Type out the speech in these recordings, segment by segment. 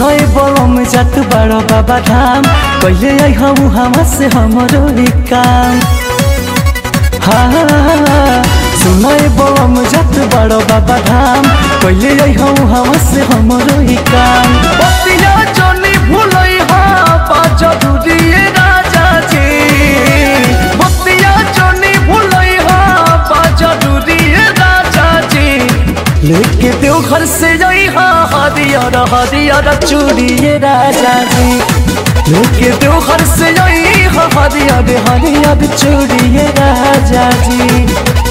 सुनय बम जात बड़ बाबा धाम कहिले आई हम हवा से हमरो ही काम हाँ सुनय बम जात बड़ बाबा धाम कहिले आई हम हवा से हमरो ही काम बतिया जनी भूलई हा बा जरूरी ये राजा जी बतिया जनी भूलई हा बा जरूरी ये राजा जी लेके देव घर से जाई हा हरियर हरियर चूड़ी ये राजा जी लेके देव घर से जाई हा हरियर हरियर चूड़ी ये राजा जी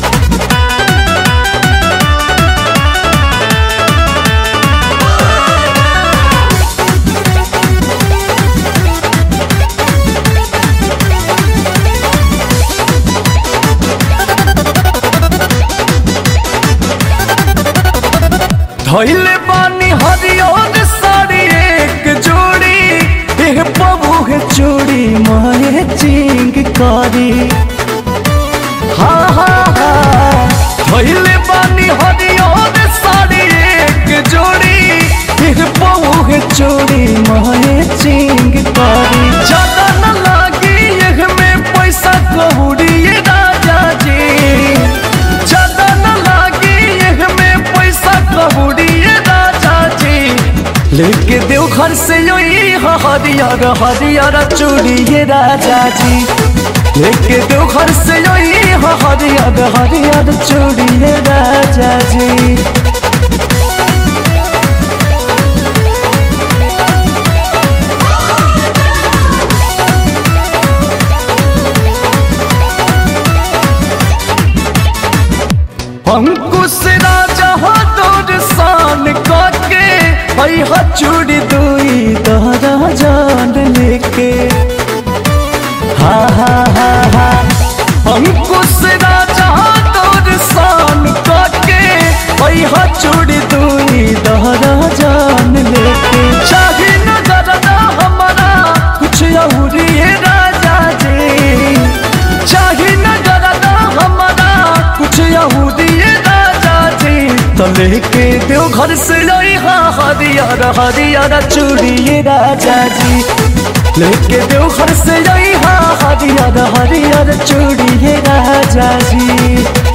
धैले बानी हरियर साड़ी एक जोड़ी एह बबू है चूड़ी माए चिंग करी हाँ हाँ हाँ धैले बानी हरियर साड़ी एक जोड़ी एह बबू है चूड़ी माए चिंग करी ज्यादा न लागी एह में पैसा कौड़ी ये राजा जी ज्यादा न लागी एह में पैसा कौड़ी ये राजा जी लेके देव घर से योई हरियर हरियर चूड़ी ये राजा जी लेके देव घर से योई हरियर हरियर चूड़ी ये राजा जी अंकुश राजा हो तोर शान काके हई हा चूड़ी दुई तोरा जान लेके हा हा हा हा अंकुश राजा हो तोर शान काके हई हा चूड़ी दुई तोरा जान लेके चाहे न डरना हमारा कुछ और ये राजा जी चाहे न डरना हमारा कुछ और ये राजा जी तो लेके देव घर से लाई हा हरियर हरियर चूड़ी ये राजा जी लेके देव घर से लाई हा हरियर हरियर चूड़ी ये राजा जी